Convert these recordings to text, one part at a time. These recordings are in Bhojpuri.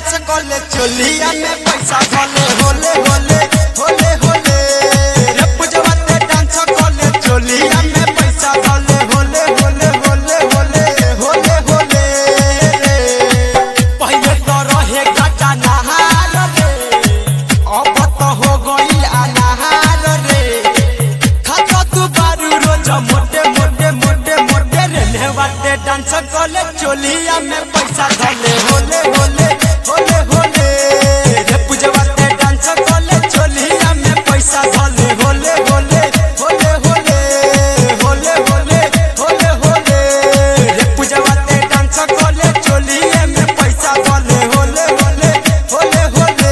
डांस कले चोलिया में पैसा भले होले होले होले होले रे पूजवा ते डांस कले चोलिया में पैसा भले होले होले होले होले होले होले रे पहिले तो रहे गाटा नहार रे अब तो हो गइल अनाहार रे खाता तू बारू रोज मोटे मोटे मोटे मोटे रे नेवाटे डांस कले चोलिया में पैसा धले होले होले होले होले रे पूजवा ते डांस कले चोलिया में पैसा धले होले होले होले होले होले होले होले होले रे पूजवा ते डांस कले चोलिया में पैसा धले होले होले होले होले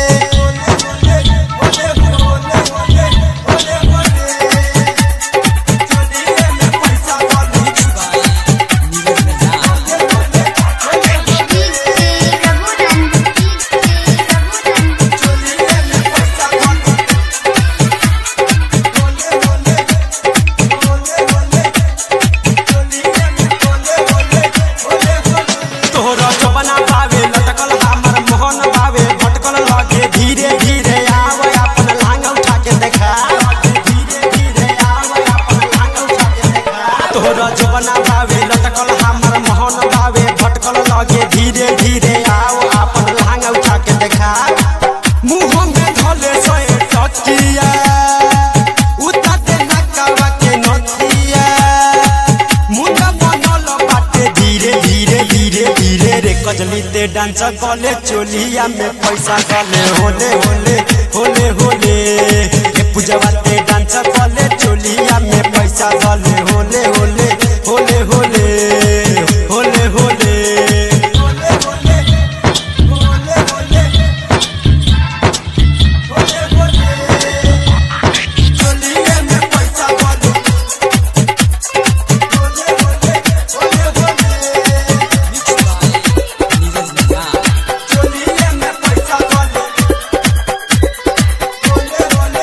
होले होले होले होले होले चोलिया में पैसा धले चोलिया में पैसा धले होले होले होले होले चोलिया में होले होले होले होले तोहरा जबना पावे लटकल हमर मोहन पावे भटकल लगे धीरे धीरे आवे अपन लांग उठा के देखा धीरे धीरे आवे अपन लांग उठा के देखा तोहरा जबना पावे लटकल हमर मोहन पावे भटकल लगे धीरे धीरे आओ अपन लांग उठा के देखा मुंह में धले सोए टकिया उता दे नकावा के नथिया मुंडा बनल बाटे धीरे धीरे धीरे धीरे रे कजली ते डांस कले चोलिया में पैसा गले होले होले होले होले रे पूजवा ते डांस कले चोलिया में पैसा गले होले होले होले होले होले होले होले होले होले होले होले होले चोलिया में पैसा गले होले होले होले होले चोलिया में पैसा गले होले होले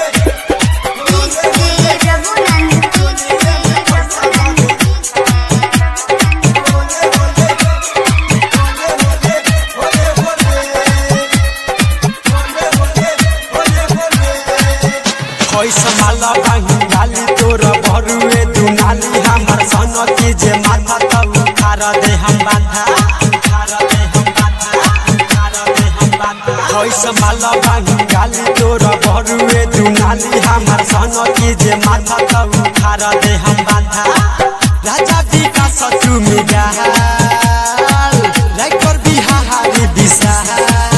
कैसे माला बांगी डाली तोर भरुए दुनाली हमर सन की जे माथा तब उखार दे हम बांधा उखार दे हम बांधा उखार दे हम बांधा कैसे माला बांगी डाली तोर भरुए दुनाली हमर सन की जे माथा तब उखार दे हम बांधा राजा विकास तू मिगाल राइकर बिहारी विशाल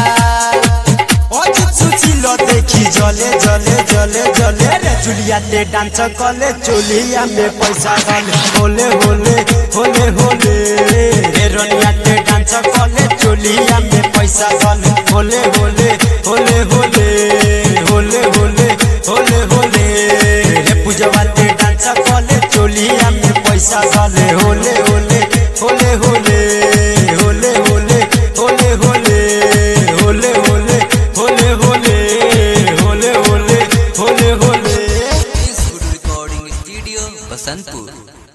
অজিত সুচিল দেখি জলে জলে জলে জলে রে জুলিয়াতে ডান্স কলে চলিয়া মে পয়সা গলে হোলে হোলে হোলে হোলে রে রনিয়াতে ডান্স কলে চলিয়া মে পয়সা গলে হোলে হোলে হোলে হোলে হোলে হোলে হোলে হোলে রে পূজবাতে ডান্স কলে চলিয়া মে পয়সা গলে হোলে হোলে হোলে হোলে হোলে হোলে হোলে হোলে होले होले होले होले होले होले होले होले This good recording studio, Basantpur.